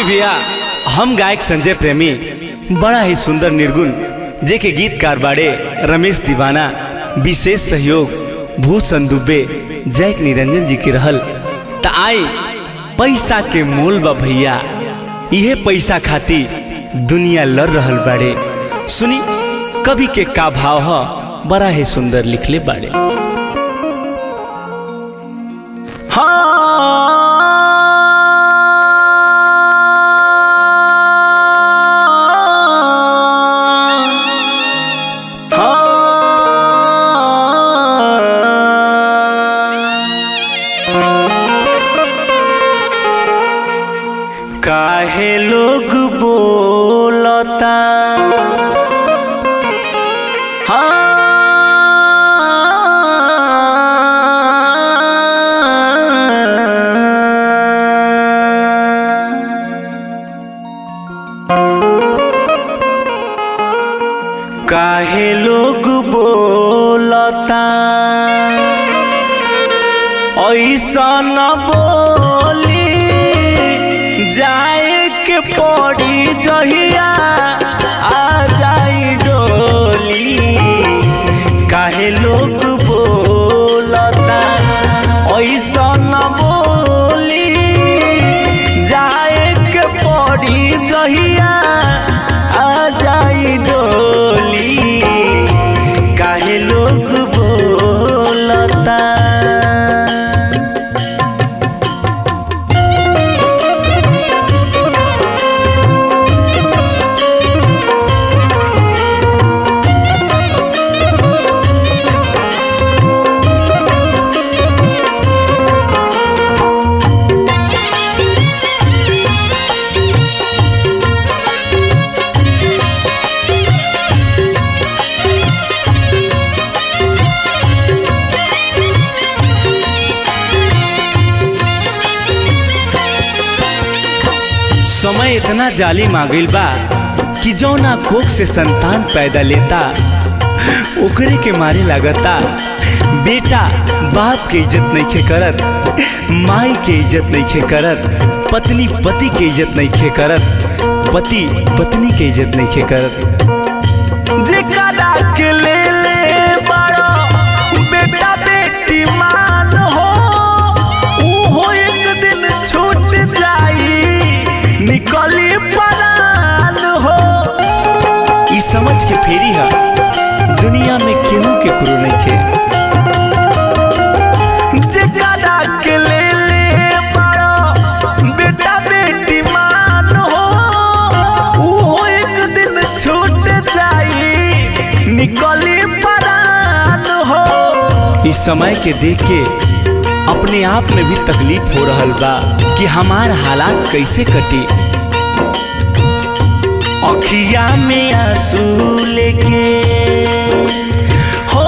भैया हम गायक संजय प्रेमी बड़ा ही सुंदर निर्गुण जे के गीतकार बाड़े रमेश दीवाना विशेष सहयोग भूषण दुबे जैक निरंजन जी के रहल त आई पैसा के मोल बा भैया इहे पैसा खाती दुनिया लड़ रहल बाड़े सुनी कवि के का भाव ह बड़ा ही सुंदर लिखले बाड़े काहे लोग बोलता काहे लोग बोलता ऐसा न बोली जाए के पड़ी जहिया आ जाई डोली काहे लोग बोलता ऐसा न बोली जाए के पड़ी जहिया आ जाई डोली काहे लोग बोलता समय इतना जालिम आ गइल बा कि जौना कोख से संतान पैदा लेता ओकरे के मारे लागता बेटा बाप के इज्जत नहीं खे करत माई के इज्जत नहीं खे करत पत्नी पति के इज्जत नहीं खे करत पति पत्नी के इज्जत नहीं खे करत जेकरा के ले ले बड़ो बेटा बेटी मान हो ऊ एक दिन छूट जाई निकली परान हो ई समझ के फेरी है दुनिया में केहू के गुरु नहीं खे जेकरा के ले ले बड़ो बेटा बेटी मान हो ऊ एक दिन छूट जाई निकली परान हो इस समय के देख के अपने आप में भी तकलीफ हो रहल बा कि हमार हालात कैसे कटी अखिया में आंसू लेके हो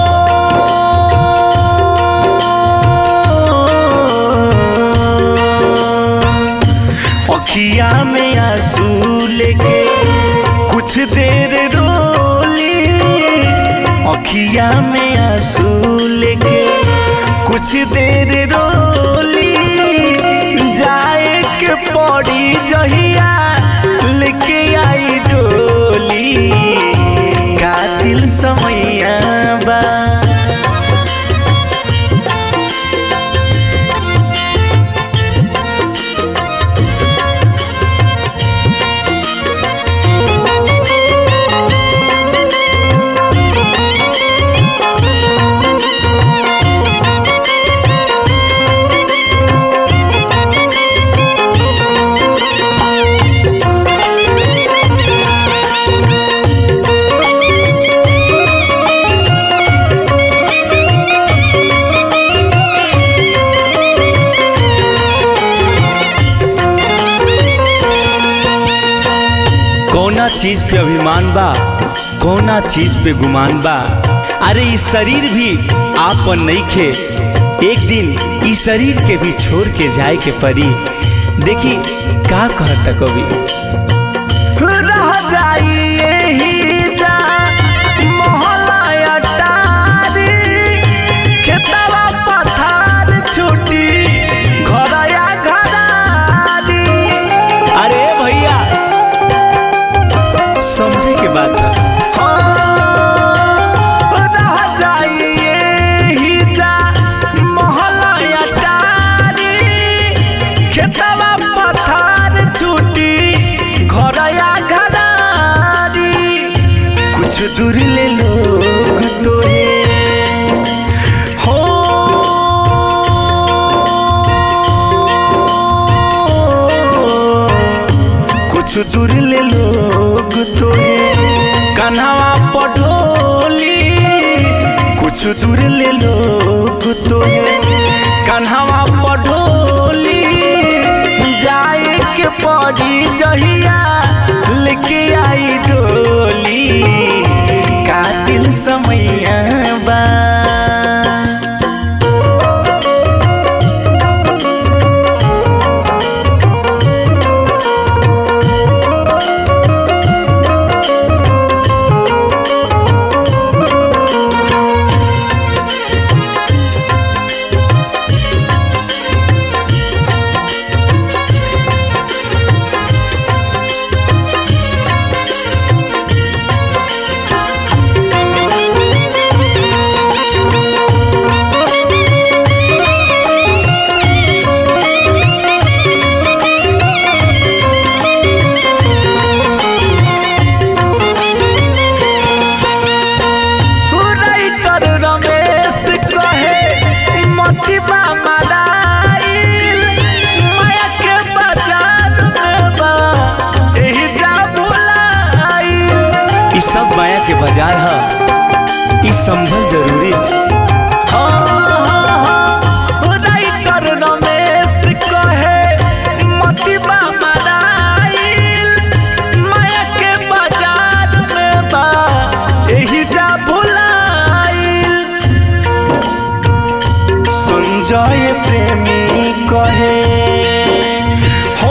अखिया में आंसू लेके कुछ देर रोली अखिया में आंसू लेके कुछ देर रोली जाए के पड़ी जहिया लेके आई डोली कातिल समैया बा कौना चीज पे अभिमान बा कौना चीज पे गुमान बा अरे इस शरीर भी आपन नहीं खे एक दिन इस शरीर के भी छोड़ के जाए के पड़ी देखी का कहता कवि रह जाई यही जा मोहल्ला अटारी खेतवा पथार छूटी घरया घरारी अरे कुछ दूर ले लोग तो कन्हवा पढ़ोली कुछ दूर ले लोग तो कन्हवा पढ़ोली जाए के पड़ी जहिया लेके आई डोली कातिल समैया बा राइटर रमेश कहे मतिबा मराइल माया के बाजार में बा एही जा बुलाइल ई सब माया के बाजार ह ई संभल जरूरी है राइटर रमेश कहे मतिबा मराइल माया के बाजार में बा एही जा भुलाइल संजय प्रेमी कहे हो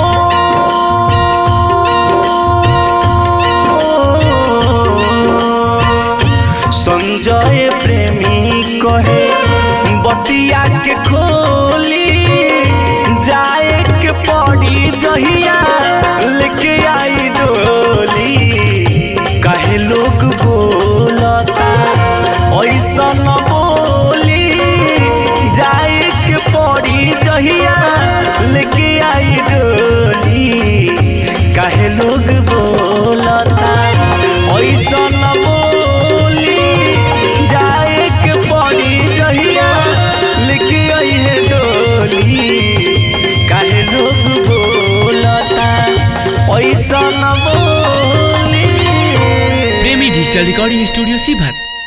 संजय प्रेमी कहे बतिया के खोली जाए के पड़ी जहिया लेके आई डोली काहे लोग बोलता ऐसा न बोली जाए के पड़ी जहिया लेके आई डोली काहे लोग बोलता ऐसा न बोली जाए के पड़ी जहिया लेके आई है डोली काहे लोग बोलता ऐसा न बोली प्रेमी डिजिटल रिकॉर्डिंग स्टूडियो सीभर